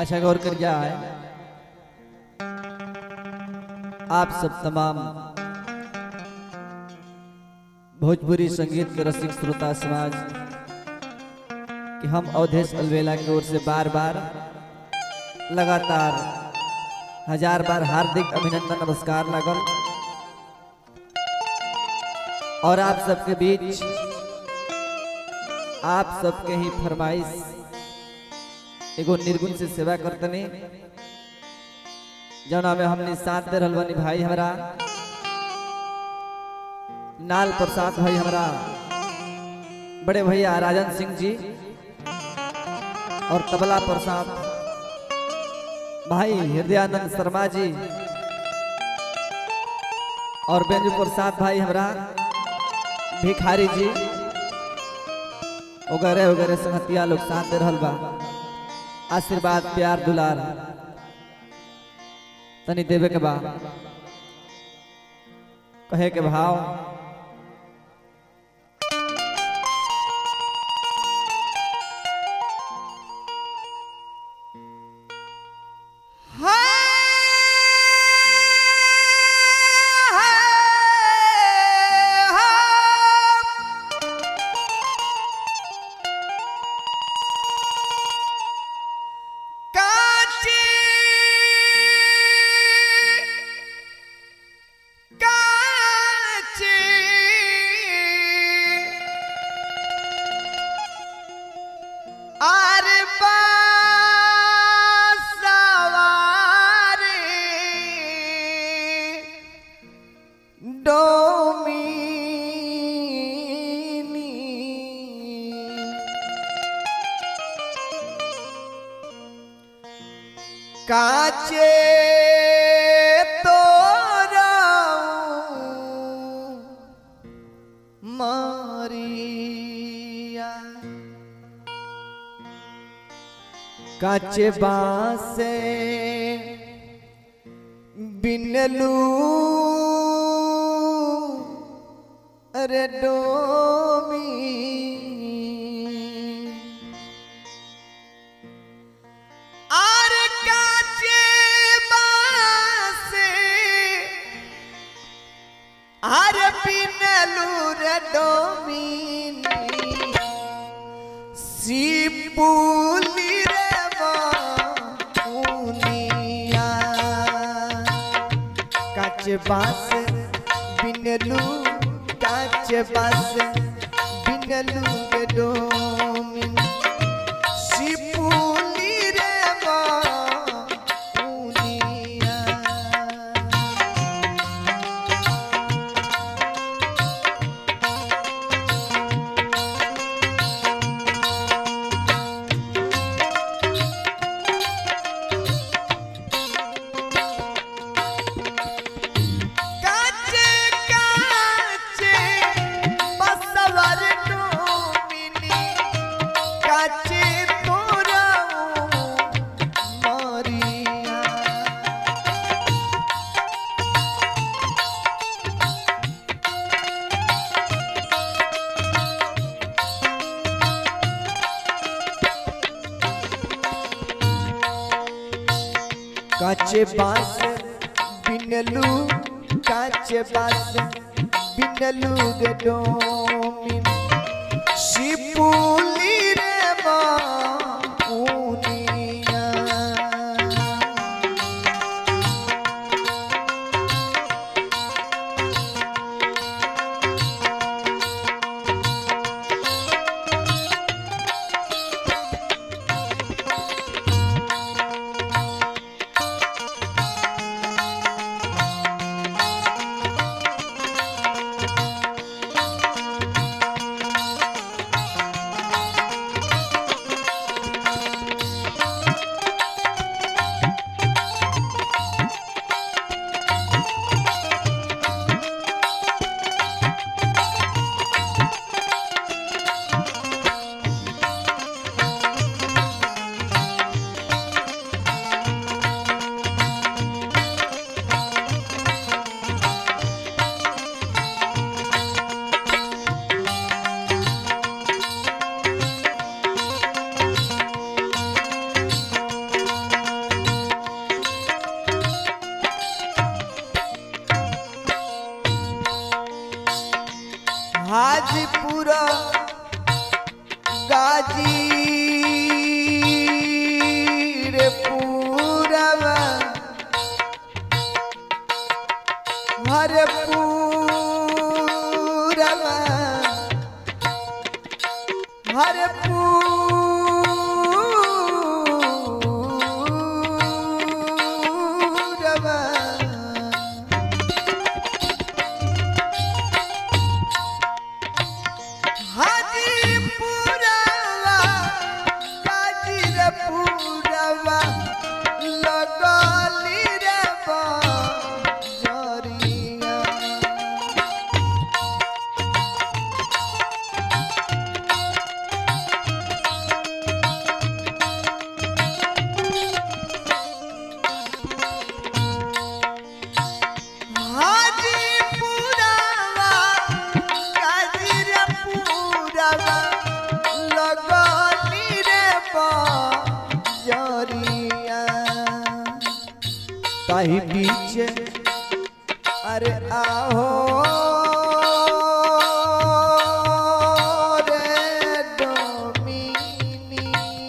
अच्छा गौर कर जाए आप सब तमाम भोजपुरी संगीत के रसिक श्रोता समाज कि हम अवधेश अलवेला की ओर से बार बार लगातार हजार बार हार्दिक अभिनंदन नमस्कार लागल और आप सबके बीच आप सबके ही फरमाइश एगो निर्गुण से सेवा करतनी जौना में हमने साथ दे रहल बानी भाई हमरा नाल प्रसाद भाई हमरा बड़े भैया राजन सिंह जी और तबला प्रसाद भाई हृदयानंद शर्मा जी और बेंजू प्रसाद भाई हमरा भिखारी जी वगैरह वगैरह संगतिया लोग साथ दे रहल बा आशीर्वाद प्यार दुलार तनी देवे के बा कहे के भाव अरे बासवारी डोमिनी काचे तोरा मारिया काचे बासे बिनलू अरे डोमी आर काचे बासे आर बिनलू रे डोमिनी सिपुली रे बाउनिया काच बास बिनलू काच बास बिनलू रे डोमिन सिपुली रे बाउनिया काचे काचे बसवर डोमिनी काचे तोरा मारिया काचे बास बिनलू काचे बास बिनलू गे डोमिन शिपुली रे बाउनिया हाजीपुर गाजीर पूरवा हर पूरवा हर पूरवा हाजीपुरवा गाजीरपुरवा लगली रे बजरिया हाजीपुरवा गाजीरपुरवा लगली रे बजरिया ताही पीछे अरे आहो रे डोमिनी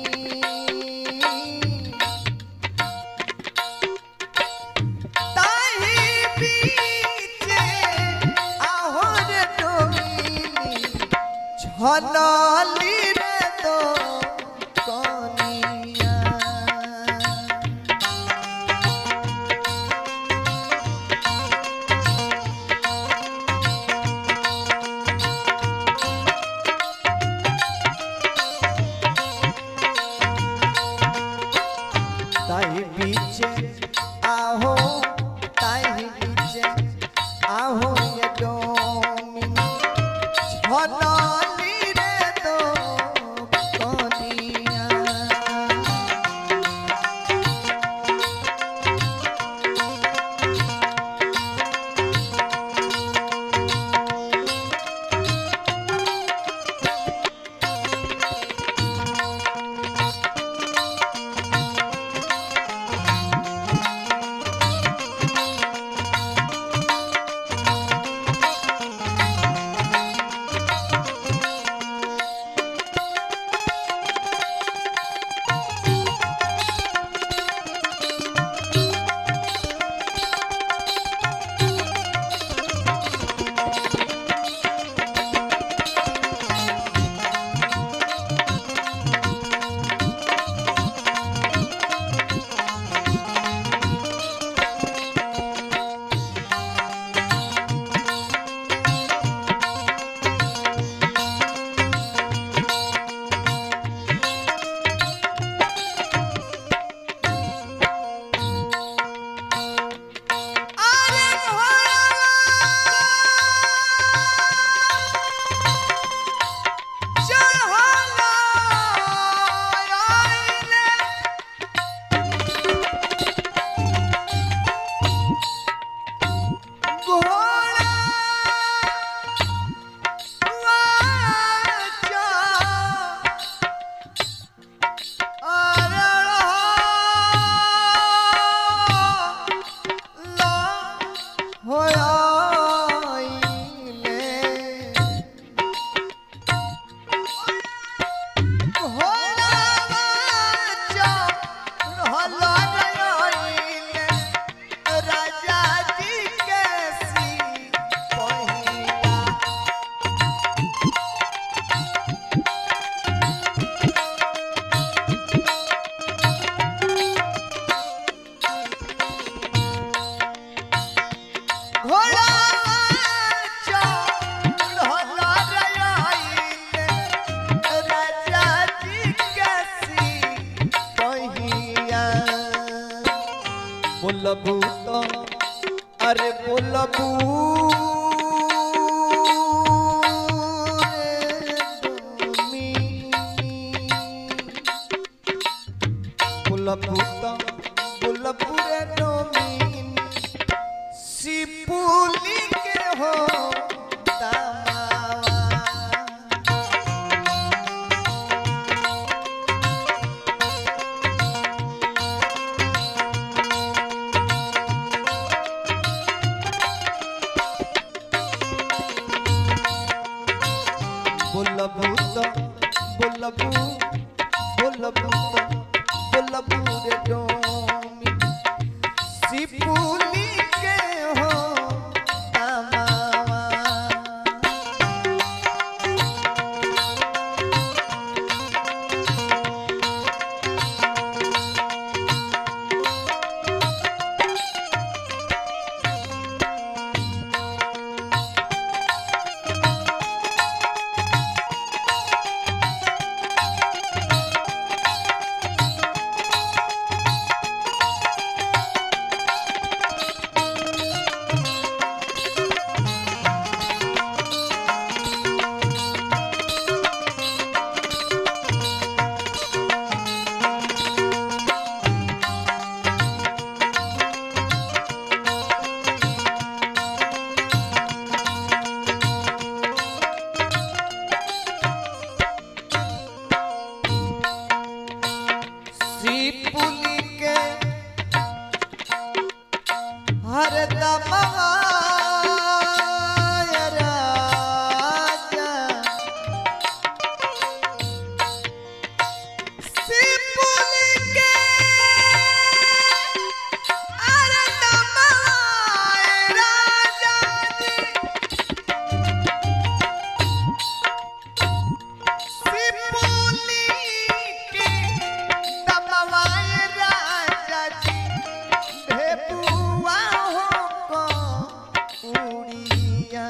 ताही पीछे आहो रे डोमिनी छनाली रे दो कनिया ताही पीछे आहो ताही पीछे आहो ये डोमिनी छनाली रे दो कनिया अरे घोड़वा चढ़ला आइले राजा जी कैसी पहिया घोड़ा चढ़ला रयाइले राजा जी कैसी पहिया बोलबू तो अरे बोलबू रे डोमिनी। बोलबू तो बोलबू रे डोमिनी सिपुली के हो दामावा बोलबू बोलबू बोलबू रे डोमी सिपुली के हो तमावा सिपुली के हर दमवा राजा सिपुली के हर दमवा राजा सिपुली के दमवाए राजा जी ढेपुआ हो को उड़िया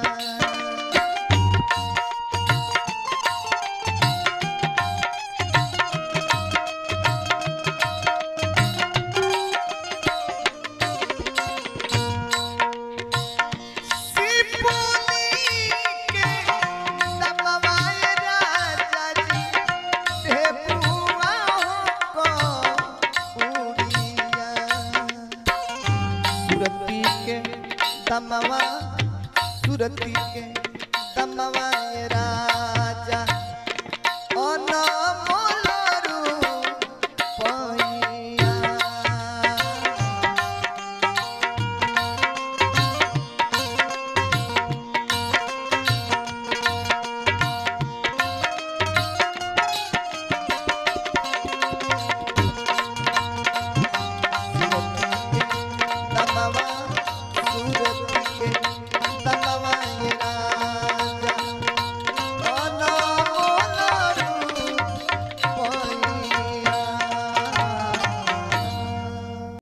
सिपुली के दमवाए राजा जी ढेपुआ हो को उड़िया सुरती के दमवा सुरती के दमवा राजा